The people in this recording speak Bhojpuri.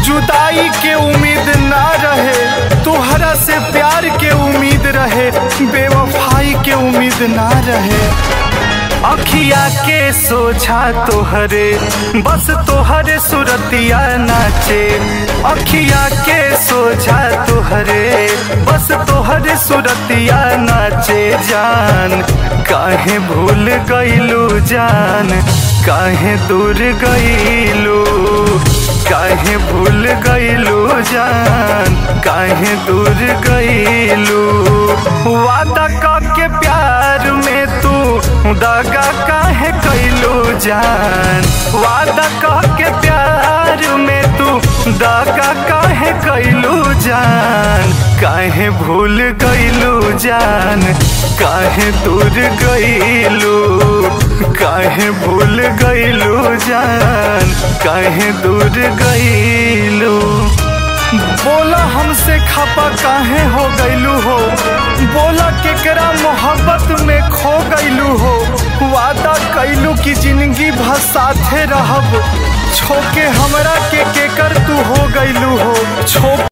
जुदाई के उम्मीद ना रहे तोहरा से प्यार के उम्मीद रहे बेवफाई के उम्मीद ना रहे अखिया के सोझा तोहरे बस तोहरे सुरतिया नाचे अखिया के सोझा तोहरे बस तोहरे सुरतिया नाचे जान काहे भूल गईलू जान काहे दूर गईलू काहे भूल गईलू जान काहे दूर गईलू वादा के प्यार में तू दगा काहे कैलू जान वादा के प्यार में तू दगा काहे कैलू जान काहे भूल गईलू जान काहे दूर गईलू काहे भूल गईलू जान काहे दूर गईलू बोला हमसे खपा काहे हो गईलू हो बोला केकरा मोहब्बत में खो गईलू हो वादा कैलू की जिंदगी भर साथे रहब छोके हमरा के केकर तू हो गईलू हो छो